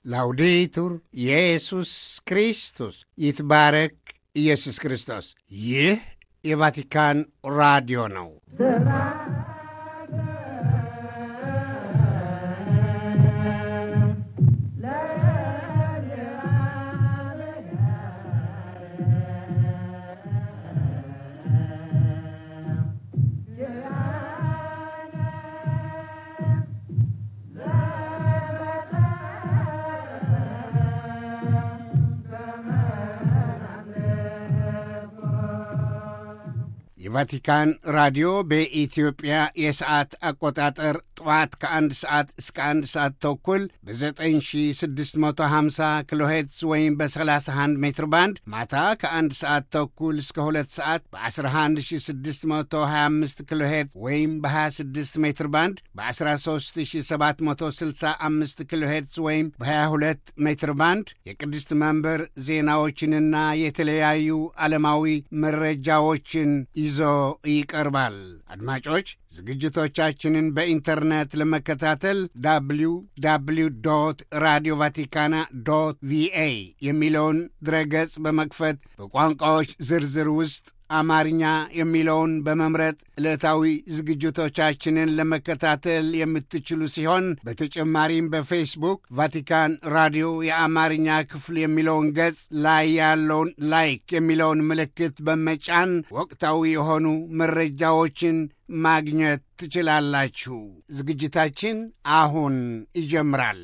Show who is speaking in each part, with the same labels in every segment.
Speaker 1: ላውዴቱር ኢየሱስ ክርስቶስ ይትባረክ ኢየሱስ ክርስቶስ። ይህ የቫቲካን ራዲዮ ነው። የቫቲካን ራዲዮ በኢትዮጵያ የሰዓት አቆጣጠር ጠዋት ከአንድ ሰዓት እስከ አንድ ሰዓት ተኩል በ9650 ኪሎ ሄርትዝ ወይም በ31 ሜትር ባንድ ማታ ከአንድ ሰዓት ተኩል እስከ ሁለት ሰዓት በ11625 ኪሎ ሄርትዝ ወይም በ26 ሜትር ባንድ በ13765 ኪሎ ሄርትዝ ወይም በ22 ሜትር ባንድ የቅድስት መንበር ዜናዎችንና የተለያዩ ዓለማዊ መረጃዎችን ይዞ ይቀርባል። አድማጮች ዝግጅቶቻችንን በኢንተርኔት ለመከታተል ዳብሊው ዳብሊው ዶት ራዲዮ ቫቲካና ዶት ቪኤ የሚለውን ድረገጽ በመክፈት በቋንቋዎች ዝርዝር ውስጥ አማርኛ የሚለውን በመምረጥ ዕለታዊ ዝግጅቶቻችንን ለመከታተል የምትችሉ ሲሆን በተጨማሪም በፌስቡክ ቫቲካን ራዲዮ የአማርኛ ክፍል የሚለውን ገጽ ላይ ያለውን ላይክ የሚለውን ምልክት በመጫን ወቅታዊ የሆኑ መረጃዎችን ማግኘት ትችላላችሁ። ዝግጅታችን አሁን ይጀምራል።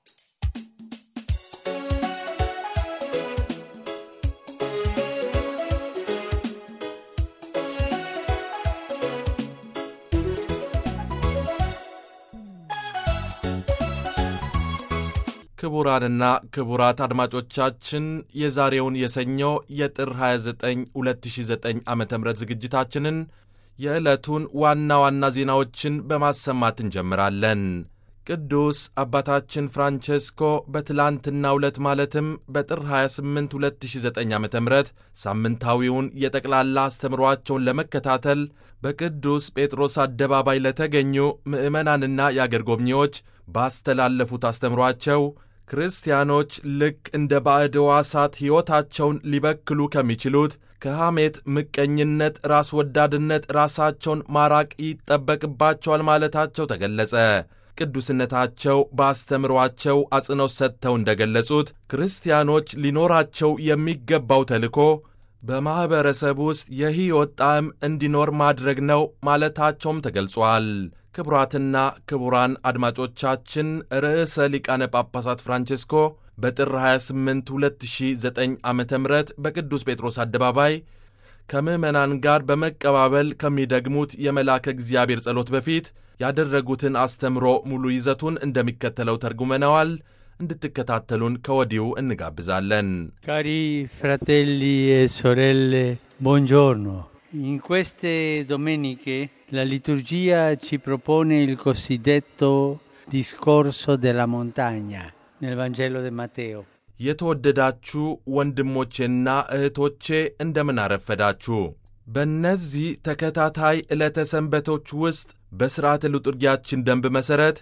Speaker 2: ክቡራንና ክቡራት አድማጮቻችን የዛሬውን የሰኞ የጥር 29 2009 ዓ ም ዝግጅታችንን የዕለቱን ዋና ዋና ዜናዎችን በማሰማት እንጀምራለን። ቅዱስ አባታችን ፍራንቼስኮ በትላንትናው ዕለት ማለትም በጥር 28 2009 ዓ ም ሳምንታዊውን የጠቅላላ አስተምሯቸውን ለመከታተል በቅዱስ ጴጥሮስ አደባባይ ለተገኙ ምዕመናንና የአገር ጎብኚዎች ባስተላለፉት አስተምሯቸው ክርስቲያኖች ልክ እንደ ባዕድ ሕዋሳት ሕይወታቸውን ሊበክሉ ከሚችሉት ከሐሜት፣ ምቀኝነት፣ ራስ ወዳድነት ራሳቸውን ማራቅ ይጠበቅባቸዋል ማለታቸው ተገለጸ። ቅዱስነታቸው በአስተምሯቸው አጽንኦት ሰጥተው እንደ ገለጹት ክርስቲያኖች ሊኖራቸው የሚገባው ተልእኮ በማኅበረሰብ ውስጥ የሕይወት ጣዕም እንዲኖር ማድረግ ነው ማለታቸውም ተገልጿል። ክቡራትና ክቡራን አድማጮቻችን ርዕሰ ሊቃነ ጳጳሳት ፍራንቼስኮ በጥር 28 2009 ዓ ም በቅዱስ ጴጥሮስ አደባባይ ከምዕመናን ጋር በመቀባበል ከሚደግሙት የመልአከ እግዚአብሔር ጸሎት በፊት ያደረጉትን አስተምሮ ሙሉ ይዘቱን እንደሚከተለው ተርጉመነዋል። እንድትከታተሉን ከወዲሁ እንጋብዛለን።
Speaker 3: ካሪ ፍራቴሊ e sorelle buongiorno in queste domeniche la liturgia ci propone il cosiddetto discorso della montagna nel Vangelo di Matteo
Speaker 2: የተወደዳችሁ ወንድሞቼና እህቶቼ እንደምን አረፈዳችሁ። በእነዚህ ተከታታይ ዕለተ ሰንበቶች ውስጥ በሥርዓተ ልጡርጊያችን ደንብ መሠረት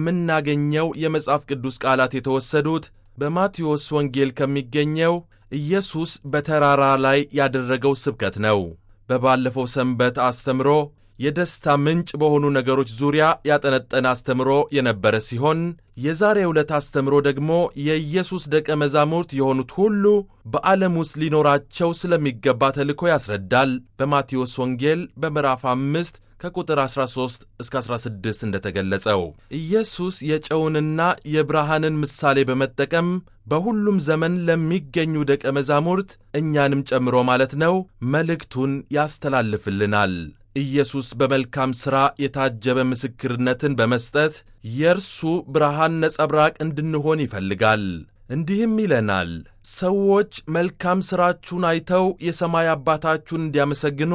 Speaker 2: የምናገኘው የመጽሐፍ ቅዱስ ቃላት የተወሰዱት በማቴዎስ ወንጌል ከሚገኘው ኢየሱስ በተራራ ላይ ያደረገው ስብከት ነው። በባለፈው ሰንበት አስተምሮ የደስታ ምንጭ በሆኑ ነገሮች ዙሪያ ያጠነጠነ አስተምሮ የነበረ ሲሆን የዛሬ ዕለት አስተምሮ ደግሞ የኢየሱስ ደቀ መዛሙርት የሆኑት ሁሉ በዓለም ውስጥ ሊኖራቸው ስለሚገባ ተልእኮ ያስረዳል። በማቴዎስ ወንጌል በምዕራፍ አምስት ከቁጥር 13 እስከ 16 እንደተገለጸው ኢየሱስ የጨውንና የብርሃንን ምሳሌ በመጠቀም በሁሉም ዘመን ለሚገኙ ደቀ መዛሙርት እኛንም ጨምሮ ማለት ነው መልእክቱን ያስተላልፍልናል። ኢየሱስ በመልካም ሥራ የታጀበ ምስክርነትን በመስጠት የእርሱ ብርሃን ነጸብራቅ እንድንሆን ይፈልጋል። እንዲህም ይለናል፣ ሰዎች መልካም ሥራችሁን አይተው የሰማይ አባታችሁን እንዲያመሰግኑ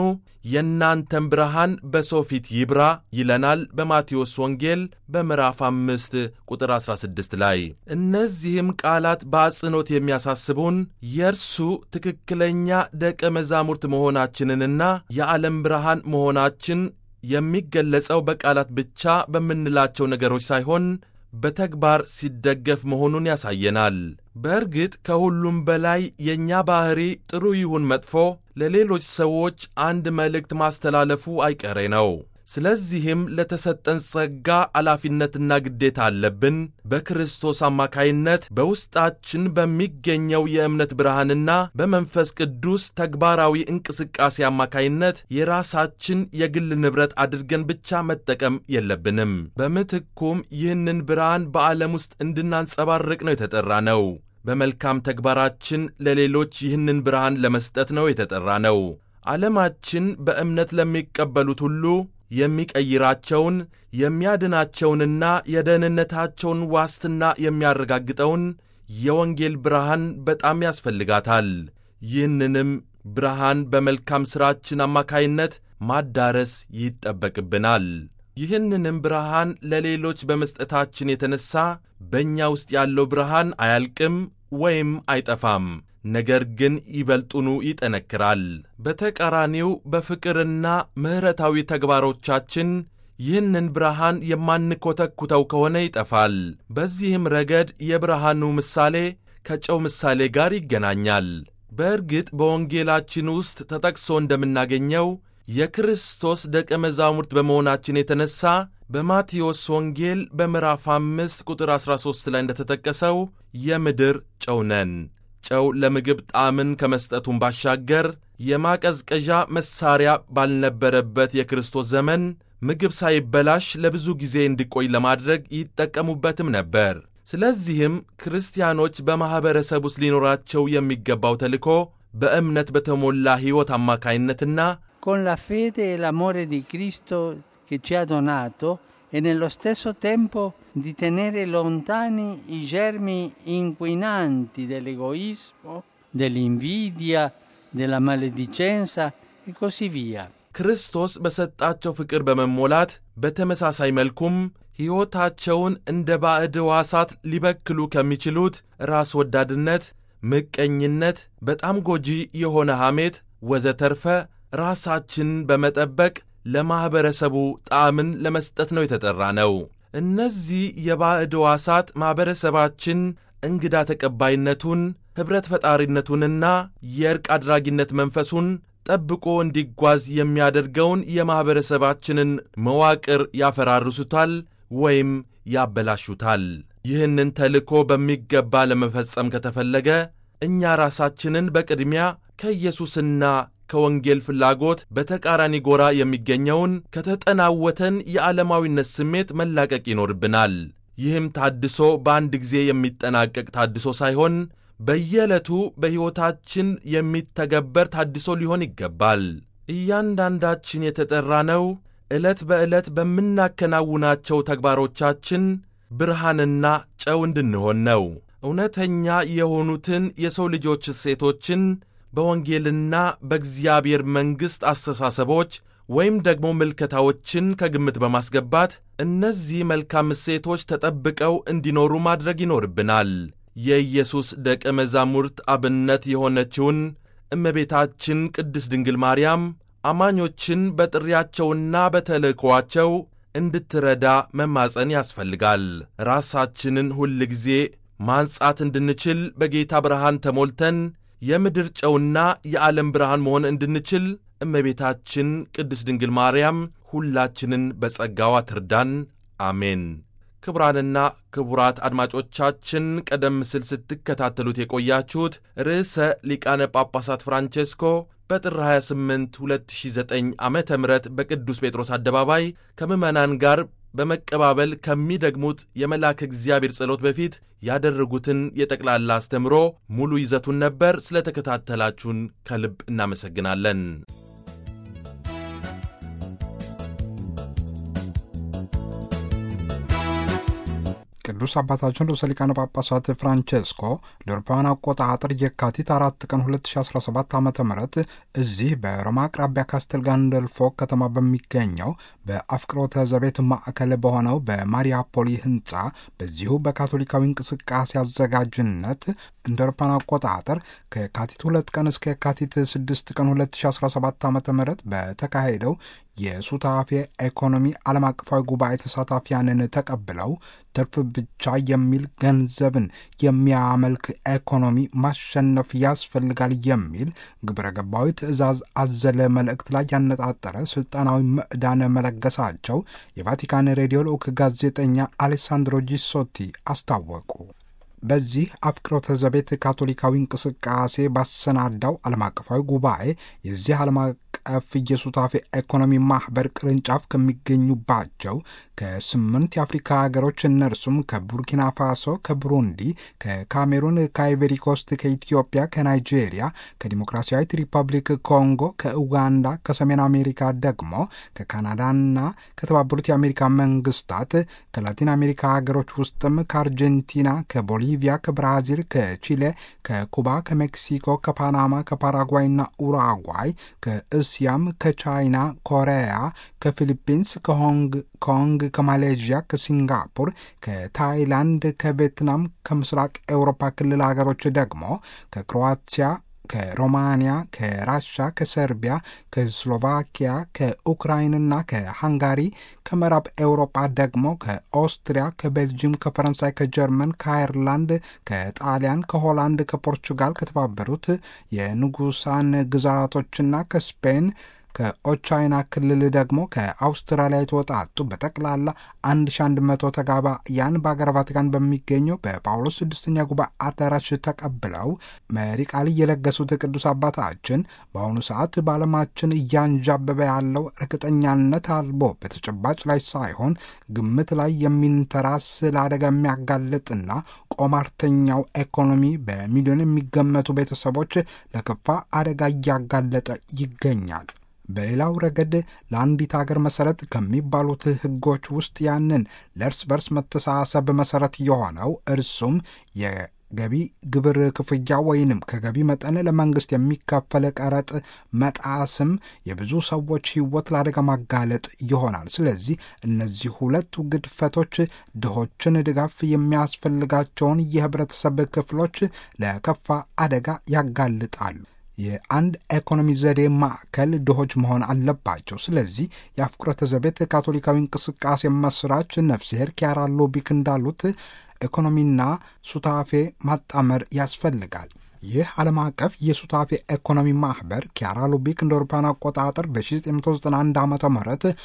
Speaker 2: የእናንተን ብርሃን በሰው ፊት ይብራ ይለናል በማቴዎስ ወንጌል በምዕራፍ አምስት ቁጥር 16 ላይ። እነዚህም ቃላት በአጽንኦት የሚያሳስቡን የእርሱ ትክክለኛ ደቀ መዛሙርት መሆናችንንና የዓለም ብርሃን መሆናችን የሚገለጸው በቃላት ብቻ በምንላቸው ነገሮች ሳይሆን በተግባር ሲደገፍ መሆኑን ያሳየናል። በእርግጥ ከሁሉም በላይ የእኛ ባሕሪ ጥሩ ይሁን መጥፎ ለሌሎች ሰዎች አንድ መልእክት ማስተላለፉ አይቀሬ ነው። ስለዚህም ለተሰጠን ጸጋ ኃላፊነትና ግዴታ አለብን። በክርስቶስ አማካይነት በውስጣችን በሚገኘው የእምነት ብርሃንና በመንፈስ ቅዱስ ተግባራዊ እንቅስቃሴ አማካይነት የራሳችን የግል ንብረት አድርገን ብቻ መጠቀም የለብንም። በምትኩም ይህንን ብርሃን በዓለም ውስጥ እንድናንጸባርቅ ነው የተጠራ ነው። በመልካም ተግባራችን ለሌሎች ይህንን ብርሃን ለመስጠት ነው የተጠራ ነው። ዓለማችን በእምነት ለሚቀበሉት ሁሉ የሚቀይራቸውን የሚያድናቸውንና የደህንነታቸውን ዋስትና የሚያረጋግጠውን የወንጌል ብርሃን በጣም ያስፈልጋታል። ይህንንም ብርሃን በመልካም ሥራችን አማካይነት ማዳረስ ይጠበቅብናል። ይህንንም ብርሃን ለሌሎች በመስጠታችን የተነሣ በእኛ ውስጥ ያለው ብርሃን አያልቅም ወይም አይጠፋም። ነገር ግን ይበልጡኑ ይጠነክራል። በተቃራኒው በፍቅርና ምሕረታዊ ተግባሮቻችን ይህንን ብርሃን የማንኮተኩተው ከሆነ ይጠፋል። በዚህም ረገድ የብርሃኑ ምሳሌ ከጨው ምሳሌ ጋር ይገናኛል። በእርግጥ በወንጌላችን ውስጥ ተጠቅሶ እንደምናገኘው የክርስቶስ ደቀ መዛሙርት በመሆናችን የተነሣ በማቴዎስ ወንጌል በምዕራፍ አምስት ቁጥር 13 ላይ እንደተጠቀሰው የምድር ጨው ነን። ጨው ለምግብ ጣዕምን ከመስጠቱም ባሻገር የማቀዝቀዣ መሳሪያ ባልነበረበት የክርስቶስ ዘመን ምግብ ሳይበላሽ ለብዙ ጊዜ እንዲቆይ ለማድረግ ይጠቀሙበትም ነበር። ስለዚህም ክርስቲያኖች በማኅበረሰብ ውስጥ ሊኖራቸው የሚገባው ተልእኮ በእምነት በተሞላ ሕይወት አማካይነትና
Speaker 3: con la fede e l'amore di Cristo che ci ha donato e nello stesso tempo di tenere lontani i germi inquinanti dell'egoismo, dell'invidia, della maledicenza e così via.
Speaker 2: ክርስቶስ በሰጣቸው ፍቅር በመሞላት በተመሳሳይ መልኩም ሕይወታቸውን እንደ ባዕድ ሕዋሳት ሊበክሉ ከሚችሉት ራስ ወዳድነት፣ ምቀኝነት፣ በጣም ጎጂ የሆነ ሐሜት ወዘተርፈ ራሳችን በመጠበቅ ለማኅበረሰቡ ጣዕምን ለመስጠት ነው የተጠራ ነው። እነዚህ የባዕድ ሕዋሳት ማኅበረሰባችን እንግዳ ተቀባይነቱን፣ ኅብረት ፈጣሪነቱንና የእርቅ አድራጊነት መንፈሱን ጠብቆ እንዲጓዝ የሚያደርገውን የማኅበረሰባችንን መዋቅር ያፈራርሱታል ወይም ያበላሹታል። ይህንን ተልእኮ በሚገባ ለመፈጸም ከተፈለገ እኛ ራሳችንን በቅድሚያ ከኢየሱስና ከወንጌል ፍላጎት በተቃራኒ ጎራ የሚገኘውን ከተጠናወተን የዓለማዊነት ስሜት መላቀቅ ይኖርብናል። ይህም ታድሶ በአንድ ጊዜ የሚጠናቀቅ ታድሶ ሳይሆን በየዕለቱ በሕይወታችን የሚተገበር ታድሶ ሊሆን ይገባል። እያንዳንዳችን የተጠራነው ዕለት በዕለት በምናከናውናቸው ተግባሮቻችን ብርሃንና ጨው እንድንሆን ነው። እውነተኛ የሆኑትን የሰው ልጆች እሴቶችን በወንጌልና በእግዚአብሔር መንግሥት አስተሳሰቦች ወይም ደግሞ ምልከታዎችን ከግምት በማስገባት እነዚህ መልካም እሴቶች ተጠብቀው እንዲኖሩ ማድረግ ይኖርብናል። የኢየሱስ ደቀ መዛሙርት አብነት የሆነችውን እመቤታችን ቅድስት ድንግል ማርያም አማኞችን በጥሪያቸውና በተልእኮአቸው እንድትረዳ መማፀን ያስፈልጋል። ራሳችንን ሁል ጊዜ ማንጻት እንድንችል በጌታ ብርሃን ተሞልተን የምድር ጨውና የዓለም ብርሃን መሆን እንድንችል እመቤታችን ቅድስት ድንግል ማርያም ሁላችንን በጸጋዋ ትርዳን። አሜን። ክቡራንና ክቡራት አድማጮቻችን ቀደም ሲል ስትከታተሉት የቆያችሁት ርዕሰ ሊቃነ ጳጳሳት ፍራንቼስኮ በጥር 28 2009 ዓ ም በቅዱስ ጴጥሮስ አደባባይ ከምዕመናን ጋር በመቀባበል ከሚደግሙት የመልአከ እግዚአብሔር ጸሎት በፊት ያደረጉትን የጠቅላላ አስተምሮ ሙሉ ይዘቱን ነበር። ስለተከታተላችሁን ከልብ እናመሰግናለን።
Speaker 4: ቅዱስ አባታችን ርዕሰ ሊቃነ ጳጳሳት ፍራንቼስኮ ለአውሮፓውያን አቆጣጠር የካቲት አራት ቀን 2017 ዓ ም እዚህ በሮማ አቅራቢያ ካስተል ጋንደልፎ ከተማ በሚገኘው በአፍቅሮተ ዘቤት ማዕከል በሆነው በማሪያፖሊ ህንፃ በዚሁ በካቶሊካዊ እንቅስቃሴ አዘጋጅነት እንደ አውሮፓውያን አቆጣጠር ከየካቲት ሁለት ቀን እስከ የካቲት 6 ቀን 2017 ዓ ም በተካሄደው የሱታፌ ኢኮኖሚ ዓለም አቀፋዊ ጉባኤ ተሳታፊያንን ተቀብለው ትርፍ ብቻ የሚል ገንዘብን የሚያመልክ ኢኮኖሚ ማሸነፍ ያስፈልጋል የሚል ግብረ ገባዊ ትዕዛዝ አዘለ መልእክት ላይ ያነጣጠረ ስልጣናዊ ምዕዳን መለገሳቸው የቫቲካን ሬዲዮ ልዑክ ጋዜጠኛ አሌሳንድሮ ጂሶቲ አስታወቁ። በዚህ አፍቅሮተ ዘቤት ካቶሊካዊ እንቅስቃሴ ባሰናዳው ዓለም አቀፋዊ ጉባኤ የዚህ ዓለም አቀፍ የሱታፌ ኢኮኖሚ ማኅበር ቅርንጫፍ ከሚገኙባቸው ከስምንት የአፍሪካ ሀገሮች እነርሱም ከቡርኪና ፋሶ፣ ከቡሩንዲ፣ ከካሜሩን፣ ከአይቨሪ ኮስት፣ ከኢትዮጵያ፣ ከናይጄሪያ፣ ከዲሞክራሲያዊት ሪፐብሊክ ኮንጎ፣ ከኡጋንዳ፣ ከሰሜን አሜሪካ ደግሞ ከካናዳና ከተባበሩት የአሜሪካ መንግስታት ከላቲን አሜሪካ ሀገሮች ውስጥም ከአርጀንቲና፣ ከቦሊቪያ፣ ከብራዚል፣ ከቺሌ፣ ከኩባ፣ ከሜክሲኮ፣ ከፓናማ፣ ከፓራጓይና ኡራጓይ ከእስያም ከቻይና፣ ኮሪያ፣ ከፊሊፒንስ፣ ከሆንግ ኮንግ፣ ከማሌዥያ፣ ከሲንጋፖር፣ ከታይላንድ፣ ከቪየትናም፣ ከምስራቅ ኤውሮፓ ክልል ሀገሮች ደግሞ ከክሮዋቲያ ከሮማንያ፣ ከራሻ፣ ከሰርቢያ፣ ከስሎቫኪያ፣ ከኡክራይንና ከሃንጋሪ፣ ከምዕራብ ኤውሮጳ ደግሞ ከኦስትሪያ፣ ከቤልጅየም፣ ከፈረንሳይ፣ ከጀርመን፣ ከአየርላንድ፣ ከጣሊያን፣ ከሆላንድ፣ ከፖርቹጋል፣ ከተባበሩት የንጉሳን ግዛቶችና ከስፔን ከኦቻይና ክልል ደግሞ ከአውስትራሊያ የተወጣጡ በጠቅላላ 1100 ተጋባያን በአገር ቫቲካን በሚገኘው በጳውሎስ ስድስተኛ ጉባኤ አዳራሽ ተቀብለው መሪ ቃል የለገሱት ቅዱስ አባታችን በአሁኑ ሰዓት በዓለማችን እያንዣበበ ያለው እርግጠኛነት አልቦ በተጨባጭ ላይ ሳይሆን ግምት ላይ የሚንተራስ ለአደጋ የሚያጋልጥና ቆማርተኛው ኢኮኖሚ በሚሊዮን የሚገመቱ ቤተሰቦች ለከፋ አደጋ እያጋለጠ ይገኛል። በሌላው ረገድ ለአንዲት ሀገር መሰረት ከሚባሉት ሕጎች ውስጥ ያንን ለእርስ በርስ መተሳሰብ መሰረት የሆነው እርሱም የገቢ ግብር ክፍያ ወይንም ከገቢ መጠን ለመንግስት የሚከፈል ቀረጥ መጣስም የብዙ ሰዎች ሕይወት ለአደጋ ማጋለጥ ይሆናል። ስለዚህ እነዚህ ሁለቱ ግድፈቶች ድሆችን ድጋፍ የሚያስፈልጋቸውን የህብረተሰብ ክፍሎች ለከፋ አደጋ ያጋልጣሉ። የአንድ ኢኮኖሚ ዘዴ ማዕከል ድሆች መሆን አለባቸው። ስለዚህ የአፍቁረተ ዘቤት ካቶሊካዊ እንቅስቃሴ መስራች ነፍስሄር ኪያራ ሎቢክ እንዳሉት ኢኮኖሚና ሱታፌ ማጣመር ያስፈልጋል። ይህ ዓለም አቀፍ የሱታፌ ኢኮኖሚ ማኅበር ኪያራ ሉቢክ እንደ አውሮፓውያን አቆጣጠር በ1991 ዓ ም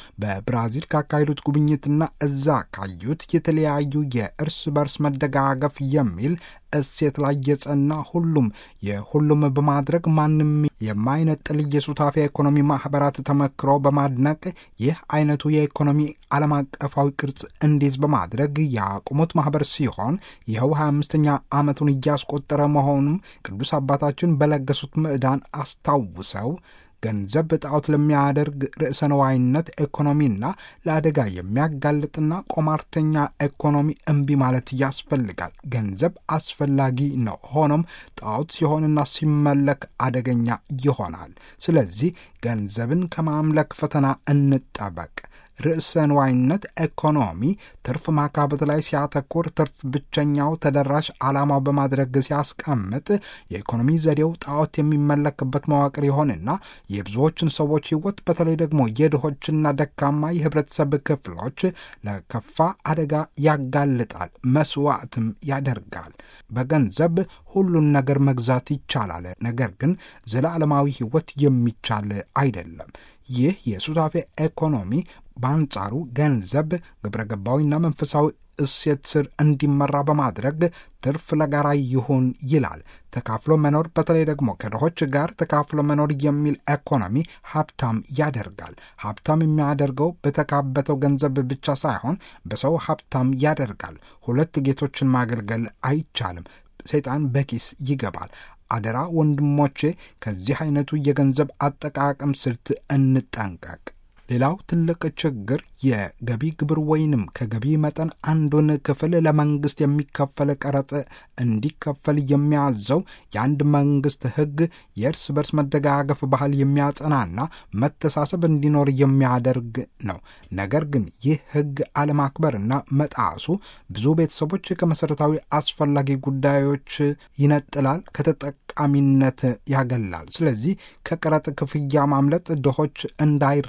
Speaker 4: በብራዚል ካካሄዱት ጉብኝትና እዛ ካዩት የተለያዩ የእርስ በርስ መደጋገፍ የሚል እሴት ላይ የጸና ሁሉም የሁሉም በማድረግ ማንም የማይነጥል የሱታፌ ኢኮኖሚ ማኅበራት ተመክሮ በማድነቅ ይህ አይነቱ የኢኮኖሚ ዓለም አቀፋዊ ቅርጽ እንዲይዝ በማድረግ ያቁሙት ማኅበር ሲሆን ይኸው 25ኛ ዓመቱን እያስቆጠረ መሆኑም ቅዱስ አባታችን በለገሱት ምዕዳን አስታውሰው ገንዘብ ጣዖት ለሚያደርግ ርዕሰ ነዋይነት ኢኮኖሚና ለአደጋ የሚያጋልጥና ቆማርተኛ ኢኮኖሚ እምቢ ማለት ያስፈልጋል። ገንዘብ አስፈላጊ ነው። ሆኖም ጣዖት ሲሆንና ሲመለክ አደገኛ ይሆናል። ስለዚህ ገንዘብን ከማምለክ ፈተና እንጠበቅ። ርዕሰ ንዋይነት ኢኮኖሚ ትርፍ ማካበት ላይ ሲያተኩር ትርፍ ብቸኛው ተደራሽ ዓላማው በማድረግ ሲያስቀምጥ የኢኮኖሚ ዘዴው ጣዖት የሚመለክበት መዋቅር ይሆንና የብዙዎችን ሰዎች ሕይወት በተለይ ደግሞ የድሆችና ደካማ የህብረተሰብ ክፍሎች ለከፋ አደጋ ያጋልጣል፣ መስዋዕትም ያደርጋል። በገንዘብ ሁሉን ነገር መግዛት ይቻላል፣ ነገር ግን ዘላለማዊ ሕይወት የሚቻል አይደለም። ይህ የሱታፌ ኢኮኖሚ በአንጻሩ ገንዘብ ግብረ ገባዊና መንፈሳዊ እሴት ስር እንዲመራ በማድረግ ትርፍ ለጋራ ይሁን ይላል። ተካፍሎ መኖር በተለይ ደግሞ ከድሆች ጋር ተካፍሎ መኖር የሚል ኢኮኖሚ ሀብታም ያደርጋል። ሀብታም የሚያደርገው በተካበተው ገንዘብ ብቻ ሳይሆን በሰው ሀብታም ያደርጋል። ሁለት ጌቶችን ማገልገል አይቻልም። ሰይጣን በኪስ ይገባል። አደራ ወንድሞቼ፣ ከዚህ አይነቱ የገንዘብ አጠቃቀም ስልት እንጠንቀቅ። ሌላው ትልቅ ችግር የገቢ ግብር ወይንም ከገቢ መጠን አንዱን ክፍል ለመንግስት የሚከፈል ቀረጥ እንዲከፈል የሚያዘው የአንድ መንግስት ሕግ የእርስ በርስ መደጋገፍ ባህል የሚያጸናና መተሳሰብ እንዲኖር የሚያደርግ ነው። ነገር ግን ይህ ሕግ አለማክበርና መጣሱ ብዙ ቤተሰቦች ከመሠረታዊ አስፈላጊ ጉዳዮች ይነጥላል፣ ከተጠቃሚነት ያገላል። ስለዚህ ከቀረጥ ክፍያ ማምለጥ ድሆች እንዳይረዱ ማድረግ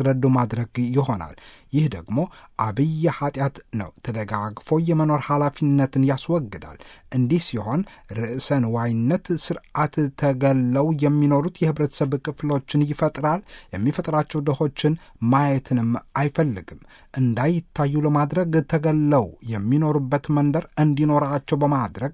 Speaker 4: ማድረግ ይሆናል። ይህ ደግሞ አብይ ኃጢአት ነው። ተደጋግፎ የመኖር ኃላፊነትን ያስወግዳል። እንዲህ ሲሆን ርዕሰ ንዋይነት ስርዓት ተገለው የሚኖሩት የህብረተሰብ ክፍሎችን ይፈጥራል። የሚፈጥራቸው ድሆችን ማየትንም አይፈልግም። እንዳይታዩ ለማድረግ ተገለው የሚኖሩበት መንደር እንዲኖራቸው በማድረግ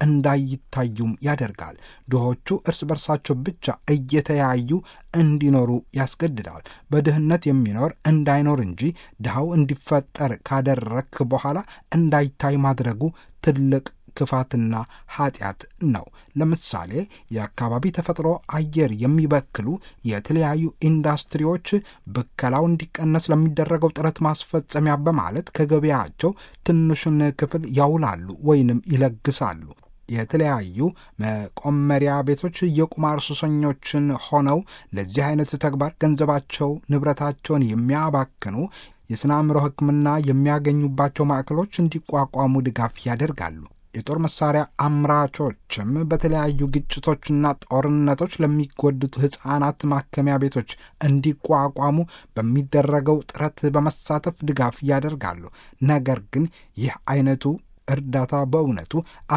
Speaker 4: እንዳይታዩም ያደርጋል። ድሆቹ እርስ በርሳቸው ብቻ እየተያዩ እንዲኖሩ ያስገድዳል። በድህነት የሚኖር እንዳይኖር እንጂ ድሃው እንዲፈጠር ካደረክ በኋላ እንዳይታይ ማድረጉ ትልቅ ክፋትና ኃጢአት ነው። ለምሳሌ የአካባቢ ተፈጥሮ አየር የሚበክሉ የተለያዩ ኢንዱስትሪዎች ብከላው እንዲቀነስ ለሚደረገው ጥረት ማስፈጸሚያ በማለት ከገበያቸው ትንሹን ክፍል ያውላሉ ወይንም ይለግሳሉ። የተለያዩ መቆመሪያ ቤቶች የቁማር ሱሰኞችን ሆነው ለዚህ አይነት ተግባር ገንዘባቸው፣ ንብረታቸውን የሚያባክኑ የስነ አእምሮ ሕክምና የሚያገኙባቸው ማዕከሎች እንዲቋቋሙ ድጋፍ ያደርጋሉ። የጦር መሳሪያ አምራቾችም በተለያዩ ግጭቶችና ጦርነቶች ለሚጎዱት ሕፃናት ማከሚያ ቤቶች እንዲቋቋሙ በሚደረገው ጥረት በመሳተፍ ድጋፍ ያደርጋሉ። ነገር ግን ይህ አይነቱ እርዳታ በእውነቱ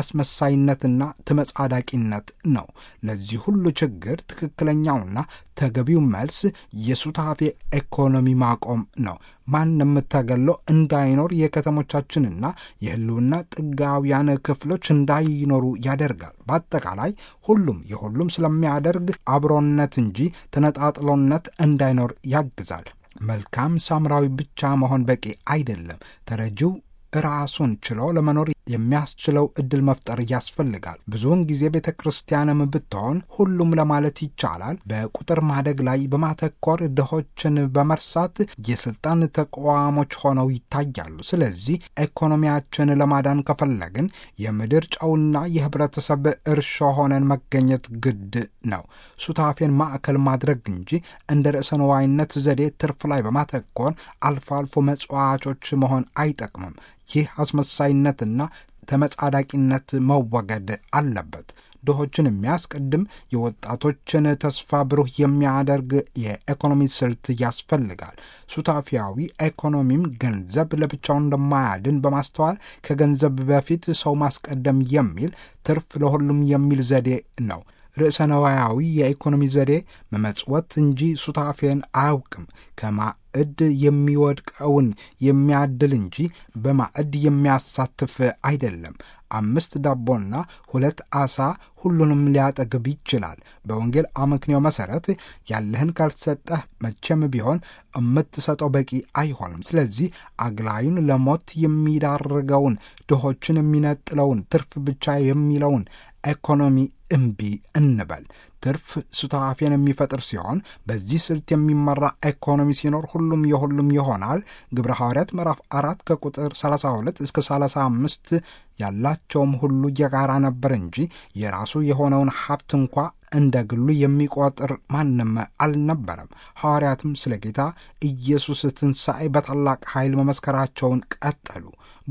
Speaker 4: አስመሳይነትና ተመጻዳቂነት ነው። ለዚህ ሁሉ ችግር ትክክለኛውና ተገቢው መልስ የሱታፌ ኢኮኖሚ ማቆም ነው። ማንም ተገሎ እንዳይኖር የከተሞቻችንና የህልውና ጥጋውያን ክፍሎች እንዳይኖሩ ያደርጋል። በአጠቃላይ ሁሉም የሁሉም ስለሚያደርግ አብሮነት እንጂ ተነጣጥሎነት እንዳይኖር ያግዛል። መልካም ሳምራዊ ብቻ መሆን በቂ አይደለም። ተረጂው ራሱን ችሎ ለመኖር የሚያስችለው እድል መፍጠር ያስፈልጋል። ብዙውን ጊዜ ቤተ ክርስቲያንም ብትሆን ሁሉም ለማለት ይቻላል በቁጥር ማደግ ላይ በማተኮር ድሆችን በመርሳት የስልጣን ተቋሞች ሆነው ይታያሉ። ስለዚህ ኢኮኖሚያችን ለማዳን ከፈለግን የምድር ጨውና የህብረተሰብ እርሾ ሆነን መገኘት ግድ ነው። ሱታፌን ማዕከል ማድረግ እንጂ እንደ ርዕሰ ነዋይነት ዘዴ ትርፍ ላይ በማተኮር አልፎ አልፎ መጽዋቾች መሆን አይጠቅምም። ይህ አስመሳይነትና ተመጻዳቂነት መወገድ አለበት። ድሆችን የሚያስቀድም የወጣቶችን ተስፋ ብሩህ የሚያደርግ የኢኮኖሚ ስልት ያስፈልጋል። ሱታፊያዊ ኢኮኖሚም ገንዘብ ለብቻው እንደማያድን በማስተዋል ከገንዘብ በፊት ሰው ማስቀደም የሚል ትርፍ ለሁሉም የሚል ዘዴ ነው። ርዕሰ ነዋያዊ የኢኮኖሚ ዘዴ መመጽወት እንጂ ሱታፌን አያውቅም። ከማዕድ የሚወድቀውን የሚያድል እንጂ በማዕድ የሚያሳትፍ አይደለም። አምስት ዳቦና ሁለት ዓሣ ሁሉንም ሊያጠግብ ይችላል። በወንጌል አመክንዮ መሠረት ያለህን ካልሰጠህ መቼም ቢሆን የምትሰጠው በቂ አይሆንም። ስለዚህ አግላዩን ለሞት የሚዳርገውን ድሆችን የሚነጥለውን ትርፍ ብቻ የሚለውን ኢኮኖሚ እምቢ እንበል። ትርፍ ሱታፌን የሚፈጥር ሲሆን በዚህ ስልት የሚመራ ኢኮኖሚ ሲኖር ሁሉም የሁሉም ይሆናል። ግብረ ሐዋርያት ምዕራፍ አራት ከቁጥር 32 እስከ 35 ያላቸውም ሁሉ የጋራ ነበር እንጂ የራሱ የሆነውን ሀብት እንኳ እንደ ግሉ የሚቆጥር ማንም አልነበረም። ሐዋርያትም ስለ ጌታ ኢየሱስ ትንሣኤ በታላቅ ኃይል መመስከራቸውን ቀጠሉ።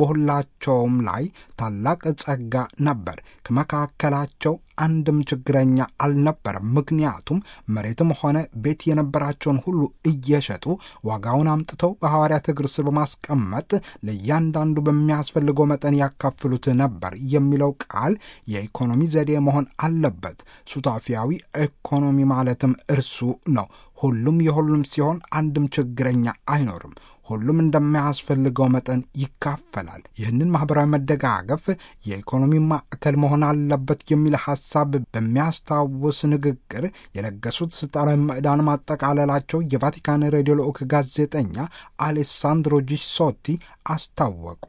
Speaker 4: በሁላቸውም ላይ ታላቅ ጸጋ ነበር። ከመካከላቸው አንድም ችግረኛ አልነበረም። ምክንያቱም መሬትም ሆነ ቤት የነበራቸውን ሁሉ እየሸጡ ዋጋውን አምጥተው በሐዋርያት እግር ስር በማስቀመጥ ለእያንዳንዱ በሚያስፈልገው መጠን ያካፍሉት ነበር የሚለው ቃል የኢኮኖሚ ዘዴ መሆን አለበት። ሱታፊያዊ ኢኮኖሚ ማለትም እርሱ ነው። ሁሉም የሁሉም ሲሆን አንድም ችግረኛ አይኖርም። ሁሉም እንደሚያስፈልገው መጠን ይካፈላል። ይህንን ማኅበራዊ መደጋገፍ የኢኮኖሚ ማዕከል መሆን አለበት የሚል ሐሳብ በሚያስታውስ ንግግር የለገሱት ስልጣናዊ ምዕዳን ማጠቃለላቸው የቫቲካን ሬዲዮ ልዑክ ጋዜጠኛ አሌሳንድሮ ጂሶቲ አስታወቁ።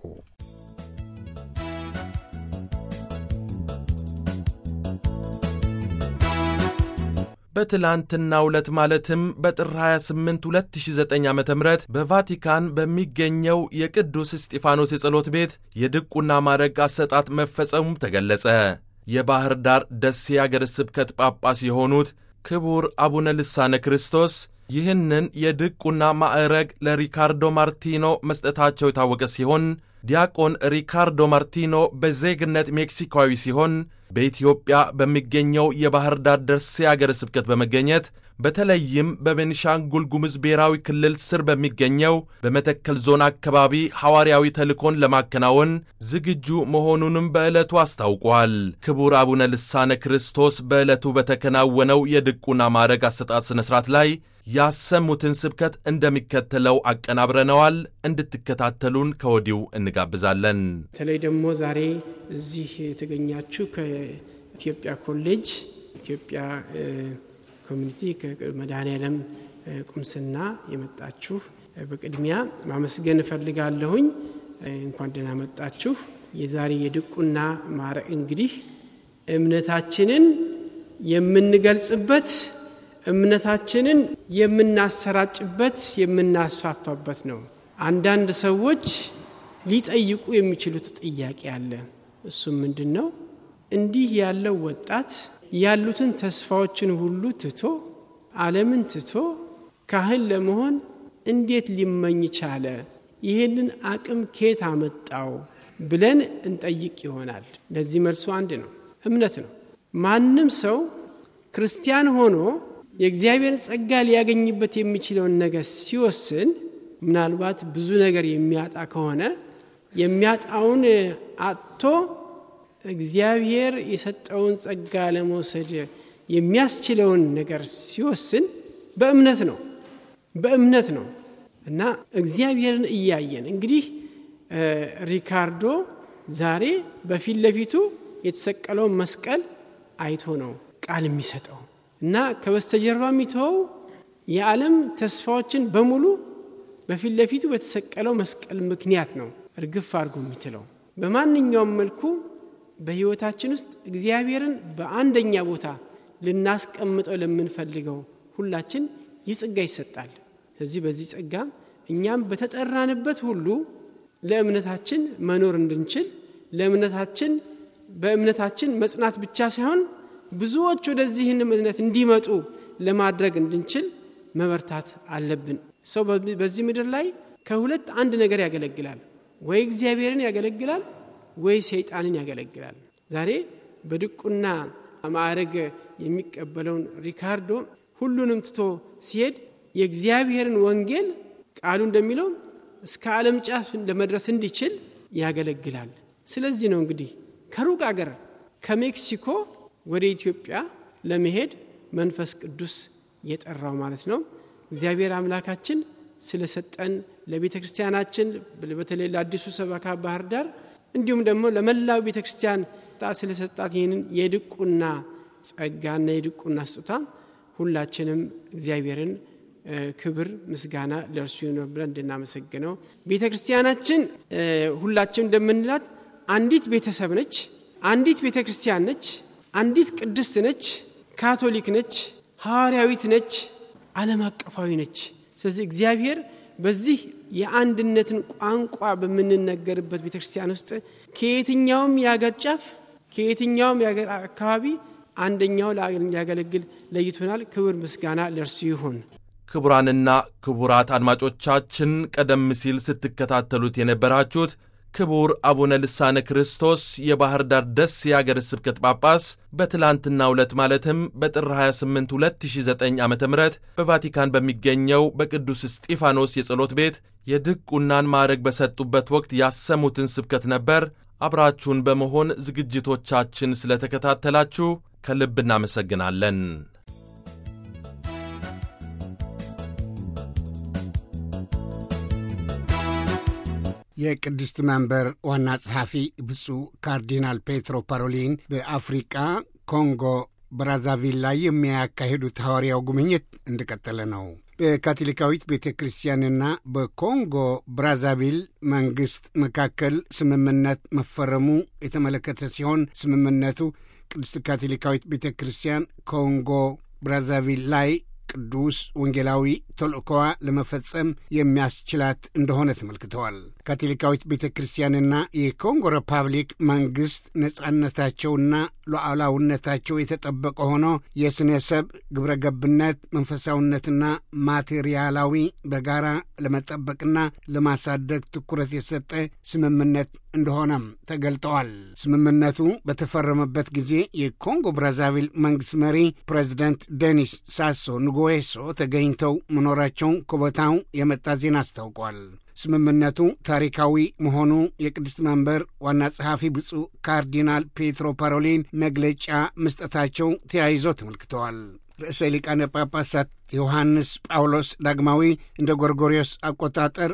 Speaker 2: በትላንትናው ዕለት ማለትም በጥር 28 2009 ዓ ም በቫቲካን በሚገኘው የቅዱስ እስጢፋኖስ የጸሎት ቤት የድቁና ማዕረግ አሰጣጥ መፈጸሙም ተገለጸ። የባሕር ዳር ደሴ አገረ ስብከት ጳጳስ የሆኑት ክቡር አቡነ ልሳነ ክርስቶስ ይህንን የድቁና ማዕረግ ለሪካርዶ ማርቲኖ መስጠታቸው የታወቀ ሲሆን ዲያቆን ሪካርዶ ማርቲኖ በዜግነት ሜክሲካዊ ሲሆን በኢትዮጵያ በሚገኘው የባሕር ዳር ደሴ አገረ ስብከት በመገኘት በተለይም በቤኒሻንጉል ጉሙዝ ብሔራዊ ክልል ስር በሚገኘው በመተከል ዞን አካባቢ ሐዋርያዊ ተልእኮን ለማከናወን ዝግጁ መሆኑንም በዕለቱ አስታውቋል። ክቡር አቡነ ልሳነ ክርስቶስ በዕለቱ በተከናወነው የድቁና ማዕረግ አሰጣጥ ሥነ ሥርዓት ላይ ያሰሙትን ስብከት እንደሚከተለው አቀናብረነዋል። እንድትከታተሉን ከወዲሁ እንጋብዛለን።
Speaker 5: በተለይ ደግሞ ዛሬ እዚህ የተገኛችሁ ከኢትዮጵያ ኮሌጅ ኢትዮጵያ ኮሚኒቲ ከመድኃኔዓለም ቁምስና የመጣችሁ በቅድሚያ ማመስገን እፈልጋለሁኝ። እንኳን ደህና መጣችሁ። የዛሬ የድቁና ማዕረግ እንግዲህ እምነታችንን የምንገልጽበት እምነታችንን የምናሰራጭበት የምናስፋፋበት ነው። አንዳንድ ሰዎች ሊጠይቁ የሚችሉት ጥያቄ አለ። እሱም ምንድን ነው? እንዲህ ያለው ወጣት ያሉትን ተስፋዎችን ሁሉ ትቶ ዓለምን ትቶ ካህን ለመሆን እንዴት ሊመኝ ቻለ? ይህንን አቅም ኬት አመጣው ብለን እንጠይቅ ይሆናል። ለዚህ መልሱ አንድ ነው፣ እምነት ነው። ማንም ሰው ክርስቲያን ሆኖ የእግዚአብሔር ጸጋ ሊያገኝበት የሚችለውን ነገር ሲወስን ምናልባት ብዙ ነገር የሚያጣ ከሆነ የሚያጣውን አጥቶ እግዚአብሔር የሰጠውን ጸጋ ለመውሰድ የሚያስችለውን ነገር ሲወስን በእምነት ነው በእምነት ነው እና እግዚአብሔርን እያየን እንግዲህ ሪካርዶ ዛሬ በፊት ለፊቱ የተሰቀለውን መስቀል አይቶ ነው ቃል የሚሰጠው እና ከበስተጀርባ የሚተወው የዓለም ተስፋዎችን በሙሉ በፊት ለፊቱ በተሰቀለው መስቀል ምክንያት ነው እርግፍ አድርጎ የሚትለው። በማንኛውም መልኩ በሕይወታችን ውስጥ እግዚአብሔርን በአንደኛ ቦታ ልናስቀምጠው ለምንፈልገው ሁላችን ይህ ጸጋ ይሰጣል። ስለዚህ በዚህ ጸጋ እኛም በተጠራንበት ሁሉ ለእምነታችን መኖር እንድንችል ለእምነታችን በእምነታችን መጽናት ብቻ ሳይሆን ብዙዎች ወደዚህን እምነት እንዲመጡ ለማድረግ እንድንችል መበርታት አለብን። ሰው በዚህ ምድር ላይ ከሁለት አንድ ነገር ያገለግላል። ወይ እግዚአብሔርን ያገለግላል፣ ወይ ሰይጣንን ያገለግላል። ዛሬ በድቁና ማዕረግ የሚቀበለውን ሪካርዶ ሁሉንም ትቶ ሲሄድ የእግዚአብሔርን ወንጌል ቃሉ እንደሚለው እስከ ዓለም ጫፍ ለመድረስ እንዲችል ያገለግላል። ስለዚህ ነው እንግዲህ ከሩቅ አገር ከሜክሲኮ ወደ ኢትዮጵያ ለመሄድ መንፈስ ቅዱስ የጠራው ማለት ነው። እግዚአብሔር አምላካችን ስለሰጠን ለቤተ ክርስቲያናችን በተለይ ለአዲሱ ሰበካ ባህር ዳር እንዲሁም ደግሞ ለመላው ቤተ ክርስቲያን ስለሰጣት ይህንን የድቁና ጸጋና የድቁና ስጦታ ሁላችንም እግዚአብሔርን ክብር ምስጋና ለእርሱ ይኖር ብለን እንድናመሰግነው ቤተ ክርስቲያናችን ሁላችን እንደምንላት አንዲት ቤተሰብ ነች፣ አንዲት ቤተ ክርስቲያን ነች፣ አንዲት ቅድስት ነች፣ ካቶሊክ ነች፣ ሐዋርያዊት ነች፣ ዓለም አቀፋዊ ነች። ስለዚህ እግዚአብሔር በዚህ የአንድነትን ቋንቋ በምንነገርበት ቤተ ክርስቲያን ውስጥ ከየትኛውም የአገር ጫፍ ከየትኛውም የአገር አካባቢ አንደኛው ሊያገለግል ለይቶናል። ክብር ምስጋና ለእርሱ ይሁን።
Speaker 2: ክቡራንና ክቡራት አድማጮቻችን ቀደም ሲል ስትከታተሉት የነበራችሁት ክቡር አቡነ ልሳነ ክርስቶስ የባሕር ዳር ደሴ የአገረ ስብከት ጳጳስ በትላንትናው ዕለት ማለትም በጥር 28 2009 ዓ ም በቫቲካን በሚገኘው በቅዱስ እስጢፋኖስ የጸሎት ቤት የድቁናን ማዕረግ በሰጡበት ወቅት ያሰሙትን ስብከት ነበር። አብራችሁን በመሆን ዝግጅቶቻችን ስለተከታተላችሁ ከልብ እናመሰግናለን።
Speaker 1: የቅድስት መንበር ዋና ጸሐፊ ብፁዕ ካርዲናል ፔትሮ ፓሮሊን በአፍሪቃ ኮንጎ ብራዛቪል ላይ የሚያካሂዱት ሐዋርያው ጉብኝት እንደቀጠለ ነው። በካቶሊካዊት ቤተ ክርስቲያንና በኮንጎ ብራዛቪል መንግሥት መካከል ስምምነት መፈረሙ የተመለከተ ሲሆን ስምምነቱ ቅድስት ካቶሊካዊት ቤተ ክርስቲያን ኮንጎ ብራዛቪል ላይ ቅዱስ ወንጌላዊ ተልእኮዋ ለመፈጸም የሚያስችላት እንደሆነ ተመልክተዋል። ካቶሊካዊት ቤተ ክርስቲያንና የኮንጎ ሪፐብሊክ መንግሥት ነጻነታቸውና ሉዓላውነታቸው የተጠበቀ ሆኖ የስነ ሰብ ግብረ ገብነት መንፈሳዊነትና ማቴሪያላዊ በጋራ ለመጠበቅና ለማሳደግ ትኩረት የሰጠ ስምምነት እንደሆነም ተገልጠዋል። ስምምነቱ በተፈረመበት ጊዜ የኮንጎ ብራዛቪል መንግሥት መሪ ፕሬዚደንት ዴኒስ ሳሶ ንጎዌሶ ተገኝተው መኖራቸውን ከቦታው የመጣ ዜና አስታውቋል። ስምምነቱ ታሪካዊ መሆኑ የቅድስት መንበር ዋና ጸሐፊ ብፁዕ ካርዲናል ፔትሮ ፓሮሊን መግለጫ መስጠታቸው ተያይዞ ተመልክተዋል። ርዕሰ ሊቃነ ጳጳሳት ዮሐንስ ጳውሎስ ዳግማዊ እንደ ጎርጎሪዮስ አቆጣጠር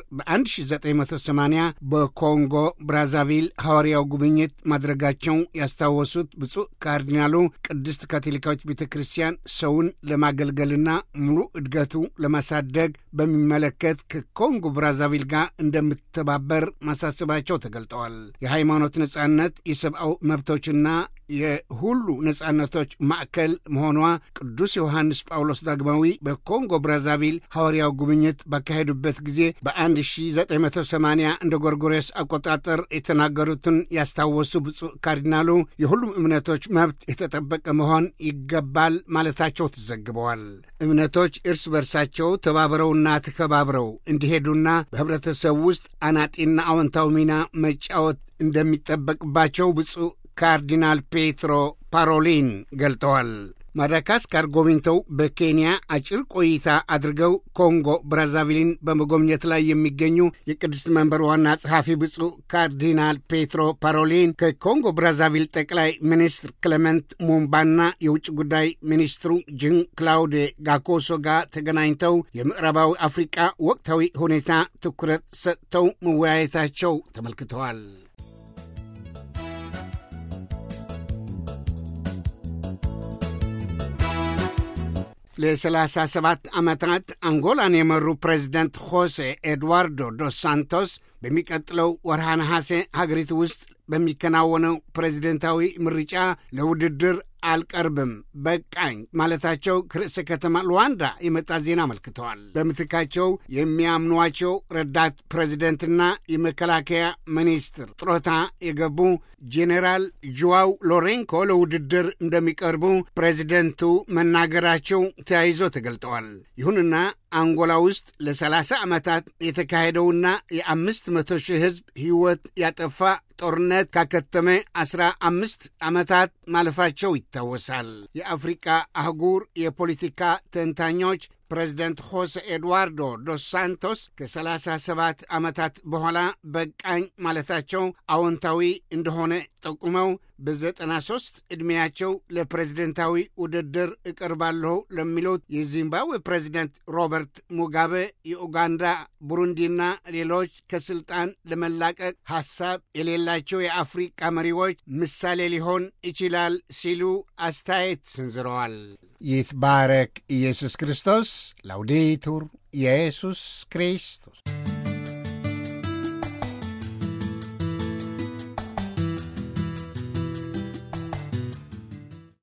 Speaker 1: በ1980 በኮንጎ ብራዛቪል ሐዋርያው ጉብኝት ማድረጋቸው ያስታወሱት ብፁዕ ካርዲናሉ ቅድስት ካቶሊካዊት ቤተ ክርስቲያን ሰውን ለማገልገልና ሙሉ እድገቱ ለማሳደግ በሚመለከት ከኮንጎ ብራዛቪል ጋር እንደምትተባበር ማሳሰባቸው ተገልጠዋል። የሃይማኖት ነጻነት፣ የሰብአዊ መብቶችና የሁሉ ነጻነቶች ማዕከል መሆኗ ቅዱስ ዮሐንስ ጳውሎስ ዳግማዊ በኮንጎ ብራዛቪል ሐዋርያው ጉብኝት ባካሄዱበት ጊዜ በ1980 እንደ ጎርጎሬስ አቆጣጠር የተናገሩትን ያስታወሱ ብፁዕ ካርዲናሉ የሁሉም እምነቶች መብት የተጠበቀ መሆን ይገባል ማለታቸው ተዘግበዋል። እምነቶች እርስ በርሳቸው ተባብረውና ተከባብረው እንዲሄዱና በኅብረተሰቡ ውስጥ አናጢና አዎንታዊ ሚና መጫወት እንደሚጠበቅባቸው ብፁዕ ካርዲናል ፔትሮ ፓሮሊን ገልጠዋል። ማዳጋስካር ጎብኝተው በኬንያ አጭር ቆይታ አድርገው ኮንጎ ብራዛቪልን በመጎብኘት ላይ የሚገኙ የቅድስት መንበር ዋና ጸሐፊ ብፁዕ ካርዲናል ፔትሮ ፓሮሊን ከኮንጎ ብራዛቪል ጠቅላይ ሚኒስትር ክሌመንት ሙምባና የውጭ ጉዳይ ሚኒስትሩ ጅን ክላውዴ ጋኮሶ ጋር ተገናኝተው የምዕራባዊ አፍሪቃ ወቅታዊ ሁኔታ ትኩረት ሰጥተው መወያየታቸው ተመልክተዋል። ለሰላሳ ሰባት ዓመታት አንጎላን የመሩ ፕሬዚደንት ሆሴ ኤድዋርዶ ዶስ ሳንቶስ በሚቀጥለው ወርሃ ነሐሴ ሀገሪቱ ውስጥ በሚከናወነው ፕሬዚደንታዊ ምርጫ ለውድድር አልቀርብም በቃኝ ማለታቸው ከርዕሰ ከተማ ሉዋንዳ የመጣ ዜና አመልክተዋል። በምትካቸው የሚያምኗቸው ረዳት ፕሬዚደንትና የመከላከያ ሚኒስትር ጥሮታ የገቡ ጄኔራል ጆዋው ሎሬንኮ ለውድድር እንደሚቀርቡ ፕሬዚደንቱ መናገራቸው ተያይዞ ተገልጠዋል። ይሁንና አንጎላ ውስጥ ለ30 ዓመታት የተካሄደውና የአምስት መቶ ሺህ ሕዝብ ሕይወት ያጠፋ ጦርነት ካከተመ አስራ አምስት ዓመታት ማለፋቸው ይታወሳል። የአፍሪቃ አህጉር የፖለቲካ ተንታኞች ፕሬዚደንት ሆሴ ኤድዋርዶ ዶስ ሳንቶስ ከ37 ዓመታት በኋላ በቃኝ ማለታቸው አዎንታዊ እንደሆነ ጠቁመው በ93 ዕድሜያቸው ለፕሬዝደንታዊ ውድድር እቀርባለሁ ለሚሉት የዚምባብዌ ፕሬዚደንት ሮበርት ሙጋቤ የኡጋንዳ፣ ቡሩንዲና ሌሎች ከስልጣን ለመላቀቅ ሐሳብ የሌላቸው የአፍሪቃ መሪዎች ምሳሌ ሊሆን ይችላል ሲሉ አስተያየት ሰንዝረዋል። ይትባረክ ኢየሱስ ክርስቶስ። ላውዴቱር ኢየሱስ ክርስቶስ